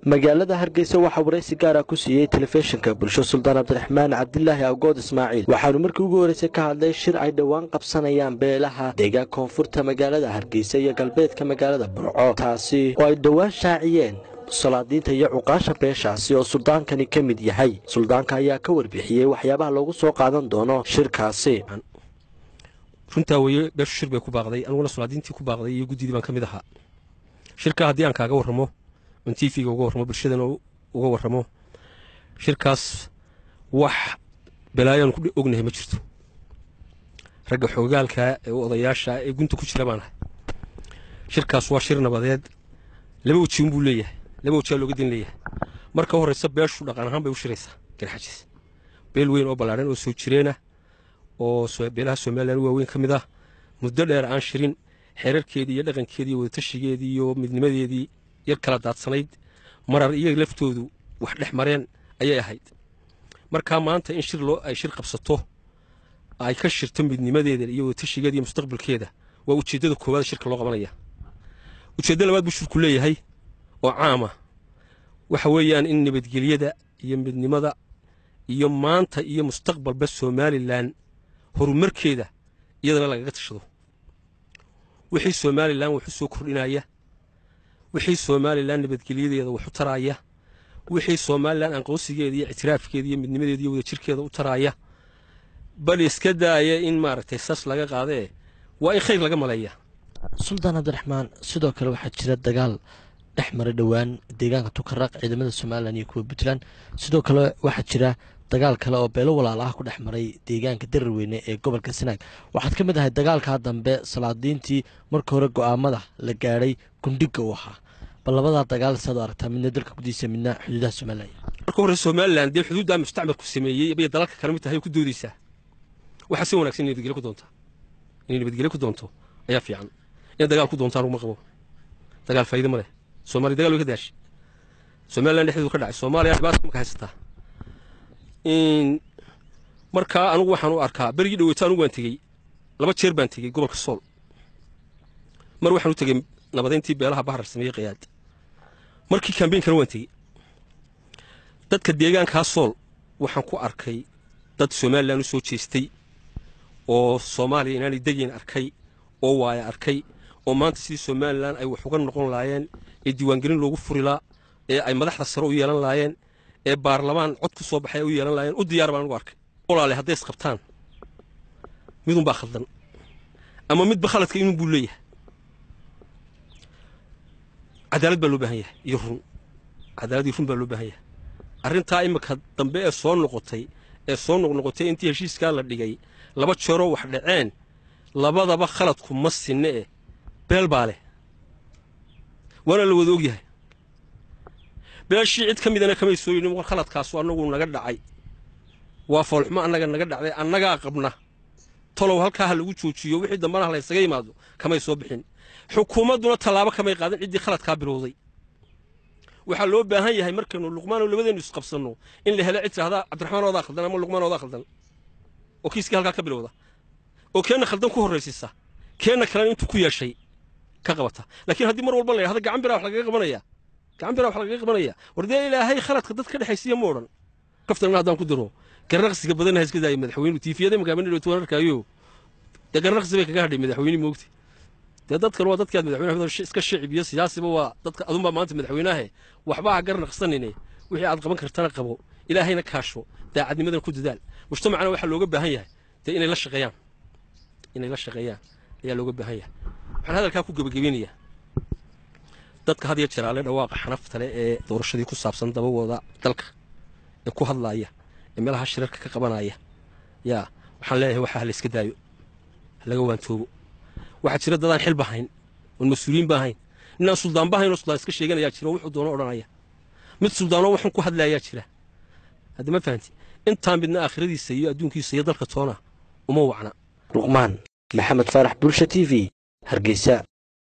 magaalada hargeysa waxaa waraysi gaara ku siiyey telefishinka bulsho suldaan cabdiraxmaan cabdilaahi awgood ismaaciil waxaanu markii ugu horreysay ka hadlay shir ay dhowaan qabsanayaan beelaha deegaan koonfurta magaalada hargeysa iyo galbeedka magaalada burco taasi oo ay dhowaan shaaciyeen salaadiinta iyo cuqaasha beeshaasi oo suldaankani ka mid yahay suldaanka ayaa ka warbixiyey waxyaabaha loogu soo qaadan doono shirkaasi runtaa weye beeshu shir bay ku baaqday aniguna solaadiintii ku baaqday iyo guddidii baan ka mid ahaa shirka haddii aan kaaga warramo on tv-ga uga warramo bulshadana uga warramo shirkaas wax balaayoan ku ognahay ma jirto ragga xoogaalka ee odayaasha ee gunta ku jira baan ahay shirkaas waa shir nabadeed laba weji unbuu leeyahay laba wejaa looga din leeyahay marka horreysa beeshu dhaqan ahaan bay u shiraysaa garxajis beel weyn oo ballaadhan oo soo jireenah oo beelaha somalilan waaweyn ka mid ah muddo dheer aan shirin xeerarkeedii iyo dhaqankeedii iyo wadatashigeedii iyo midnimadeedii yar kala daadsanayd marar iyaga laftoodu wax dhex mareen ayay ahayd markaa maanta in shir loo ay shir qabsato ay ka shirto midnimadeeda iyo wadatashigeeda iyo mustaqbalkeeda waa ujeeddada koowaad shirka loo qabanaya ujeeddo labaad buu shirku leeyahay oo caama waxa weeyaan in nabadgelyada iyo midnimada iyo maanta iyo mustaqbalba somalilan horumarkeeda iyadana lagaga tashado wixii somalilan wax u soo kordhinaya wixii somalilan nabadgelyadeeda wax u taraaya wixii somalilan aqoonsigeeda iyo ictiraafkeeda iyo midnimadeeda iyo wadajirkeeda u taraaya bal iska daaya in maaragtay sas laga qaadee waa in khayr laga maleeya suldaan cabdiraxmaan sidoo kale waxaa jira dagaal dhex maray dhowaan deegaanka tukaraq ciidamada somalilan iyo kuwa puntland sidoo kale waxaa jira dagaal kale oo beelo walaalaha ku dhex maray deegaanka dararweyne ee gobolka sanaag waxaad ka mid ahay dagaalkaa dambe salaadiintii marka hore go'aamada la gaadhay gundhiga u ahaa bal labadaa dagaal saad aragtaa midna dalka gudihiisa midna xuduudaha somalilan marka hore somalilan dee xuduuddaa mustacmarku sameeyey bay dalalka kale mid tahay ku doodaysaa waxaa si wanagsan inay nabadgelyo ku doontaa inay nabadgelyo ku doonto ayaa fiican in dagaal ku doontaan uguma qabo dagaal faa'iido ma leh soomaaliya dagaal way ka daashay somalilan dhexdeedu ka dhacay soomaaliya dhibaata maka haysataa markaa anugu waxaan u arkaa berigii dhaweyto anugu waan tegey laba jeer baan tegey gobolka sool mar waxaan u tegey nabadeyntii beelaha bahar sameeyey qayaad markii kambeynkana waan tegey dadka deegaankaa sool waxaan ku arkay dad somalilan u soo jeestay oo soomaaliya inaanay degayn arkay oo waaya arkay oo maanta sidii somalilan ay wax uga noqon laayeen ee diiwaangelin loogu furilaa ee ay madaxda sare u yeelan laayeen ee baarlamaan cod ku soo baxay ay u yeelan laayeen u diyaar baan anugu arkay walaale hadday isqabtaan midunbaa khaldan ama midba khaladka inun buu leeyahay cadaalad baa loo baahan yahay iyo run cadaalad iyo run baa loo baahan yahay arrintaa imika dambe ee soo noqotay ee soo noqnoqotay intii heshiiskaa la dhigay laba jeeroo wax dhaceen labadaba khaladku ma sinne eh beel baa leh waana la wada ogyahay beeshii cid ka midana kamay soo yidhin war khaladkaasu annagu naga dhacay waa foolxumo annaga naga dhacday annagaa qabna talow halkaa ha lagu joojiyo wixii dambana ha laysaga yimaado kamay soo bixin xukuumadduna tallaabo kamay qaadan ciddii khaladkaa bilowday waxaa loo baahan yahay markaynu luqmaano labadeennu isqabsanno in la helo cid tidhahdaa cabdiraxmaan oodaa khaldan ama luqmaan oodaa khaldan oo kiiskii halkaa ka bilowda oo keenna khaldan ku horraysisa keenna kalena intuu ku yeeshay ka qabata laakiin haddii mar walba la yidhahdo gacan biraa wax lagaga qabanaya gacan biraa wax lagaga qabanaya war dee ilaahay khaladka dad ka dhexaysiya ma odhan kaftanna haddaan ku diro garnaqsiga badanna ha iska daaya madaxweynuhu tiifiyada magaamin dhawtoon arkaayo dee garnaqsi bay kaga hadhay madaxweyne moogti dee dadkan waa dadkaad madaxweyne iska shicib iyo siyaasiba waa dadka adunbaa maanta madaxweynahe waxba ha garnaqsanine wixii aad qaban kartana qabo ilaahayna kaasho daacadnimadana ku dadaal mujtamacana waxaa looga baahan yahay dee inay la shaqeeyaan inay la shaqeeyaan ayaa looga baahan yahay waxaan hadalkaa ku gebagabeynayaa dadka had iyo jeer alle dhawaaqa xanaftale ee doorashadii ku saabsan dabawooda dalka ee ku hadlaaya ee meelaha shirarka ka qabanaya yaa waxaan leeyahay waxaa ha layska daayo ha laga waantoobo waxaa jira dadaan xil bahayn oon mas-uuliyiin baahayn ninaan suldaan bahayn oo suldaan iska sheeganayaa jira oo wuxuu doono odhanaya mid suldaanoo waxun ku hadlaayaa jira hadda ma fahanti intaa midna aakhiradiisa iyo adduunkiisa iyo dalka toona uma wacna luqmaan maxamed faarax bulsha t v hargeysa